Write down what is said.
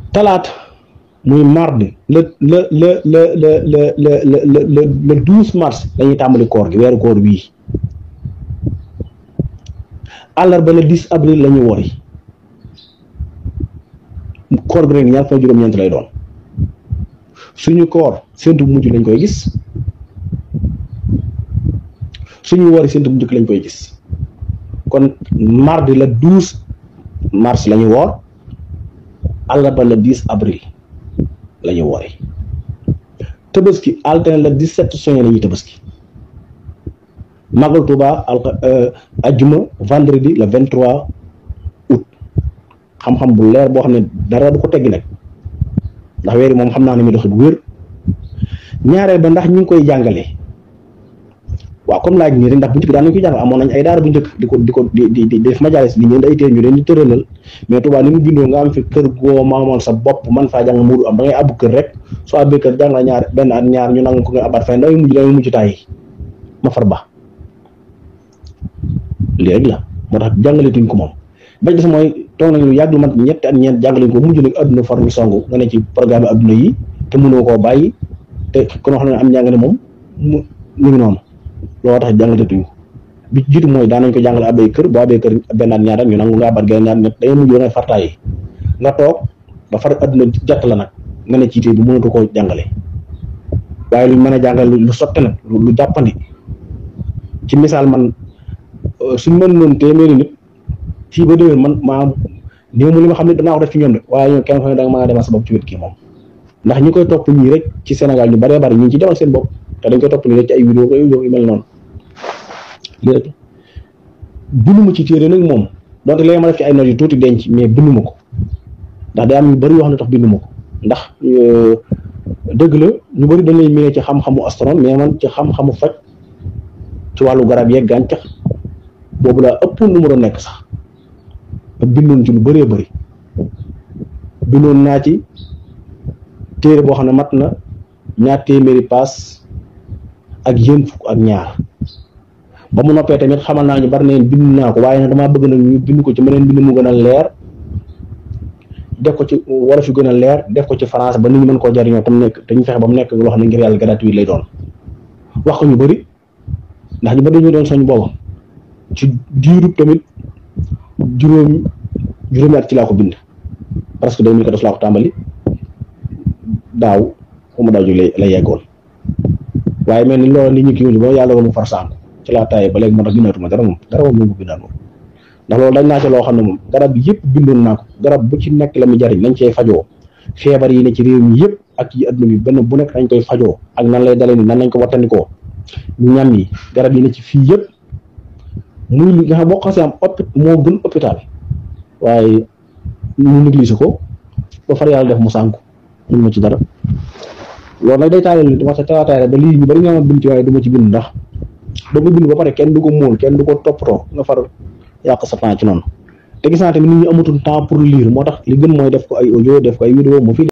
talaata muy mardi le le le le le le le le le le douze mars dañuy tàmbali koor gi weeru koor wii àllarba le dix avril la ñu wori koor gi rek ñaar fa juróom-ñeent lay doon suñu koor séntu bu mujj lañ koy gis suñu wori séntu bu njëkk lañ koy gis kon mardi le douze mars la ñu woor àllarba le dix avril la ñu woori tabaski altine le dix sept juin la ñuy tabaski magal Tuuba al ajjuma vendredi le vingt trois août xam-xam bu leer boo xam ne dara du ko teggi nag ndax weeri moom xam naa ne mi doxi bu wér ñaareel ba ndax ñi ngi koy jàngale waaw comme laaj nii rek ndax bu njëkk daan nañ koy jàngal amoon nañ ay daara bu njëkk di ko di ko di di di def majaalis di ñëw ay téere ñu leen di tëralal mais Tuuba ni mu bindoo nga am fi kër goo maamoon sa bopp man faa jàng muuru am da ngay abbu kër rek soo abbee kër jàng la ñaar benn at ñaar ñu nangu ko nga abat fay ndaw mujj da mujj tàyyi ma far ba lii rek la moo tax jàngaletuñ ko moom bañ des mooy toog nañu yàgg lu mat ñetti at ñeent jàngaleñ ko mujj nag adduna far ñu songu nga ne ci programme adduna yi te mënoo koo bàyyi te kon wax na ne am njàngale moom mu mu ngi noonu looloo tax jàngaletuñ ko bi jiitu mooy daan nañ ko jàngale abbay kër boo abbee kër benn at ñaar ñu nangu nga abat genn ñaar ñett da ngay mujj da ngay fartaay nga toog ba far adduna jàtt la nag nga ne ci té bi mënatu koo jàngale waaye luñ mën a jàngale lu sotte nag lu jàppandi ci misaal man suñ mën noonu téeméeri nit fii ba déwén man maa néew mu li ma xam ne danaa ko def ci ñoom de waaye ñoom kenn ko ne da nga mën a demal sa bopp ci wét kii moom ndax ñi koy topp ñii rek ci Sénégal ñu baree bari ñu ngi ci demal seen bopp te dañ koy topp nii rek ci ay vidéo ko yu mel noonu lii rek bindu ma ci téere nag moom donte léegi ma def ci ay notes yu tuuti denc mais bindu ma ko ndax day am yu bëri yoo xam ne tax bindu ma ko ndax dëgg la ñu bëri dañ lay miné ci xam-xamu astronome mais man ci xam-xamu faj ci wàllu garab yeeg gàncax boobu laa ëpp nu mu doon nekk sax ba bindoon ci lu bëree bëri bindoon naa ci téere boo xam ne mat na ñaar téeméeri paas ak yéen fukk ak ñaar ba mu noppee tamit xamal naa ñu bari neen bind naa ko waaye nag damaa bëgg nag ñu bind ko ci meneen bind mu gën a leer def ko ci wolof yu gën a leer def ko ci français ba nit ñi mën koo jariñoo tam nekk te ñu fexe ba mu nekk loo xam ne ngir yàlla gratuit lay doon wax ko ñu bëri ndax ñu bëri dañu doon soñ booba ci diirub tamit juróom juróomi at ci laa ko bind presque deux mille quatorze laa ko tàmbali daaw fu mu daaw ju lay lay yeggoon waaye mel ni loolu nit ñi kii wuñu ba yàlla ko mu far sànku ci laa taayee ba léegi moo tax bindatuma dara moom dara moom moom bindaan moom ndax loolu dañ naa ci loo xam ne moom garab bi yëpp bindoon naa ko garab bu ci nekk la mu jariñ nañ cee fajoo feebar yi ne ci réew mi yëpp ak yi adduna bi benn bu nekk dañ koy fajoo ak nan lay dalee ni nan lañ ko wattandikoo ñam yi garab yi ne ci fii yëpp muy li nga xam boo xasee am opi moo gën hôpital waaye ñu négligé ko ba far yàlla def mu sànku mun ma ci dara loolu nag day taalal dama sa taataare ba lii ñu bari nga ma bind ci waaye du ma ci bind ndax doo ko bind ba pare kenn du ko móol kenn du ko toppatoo nga far yàq sa temps ci noonu te gis naa tamit nit ñi amatul temps pour lire moo tax li gën mooy def ko ay audio def ko ay vidéo mu fi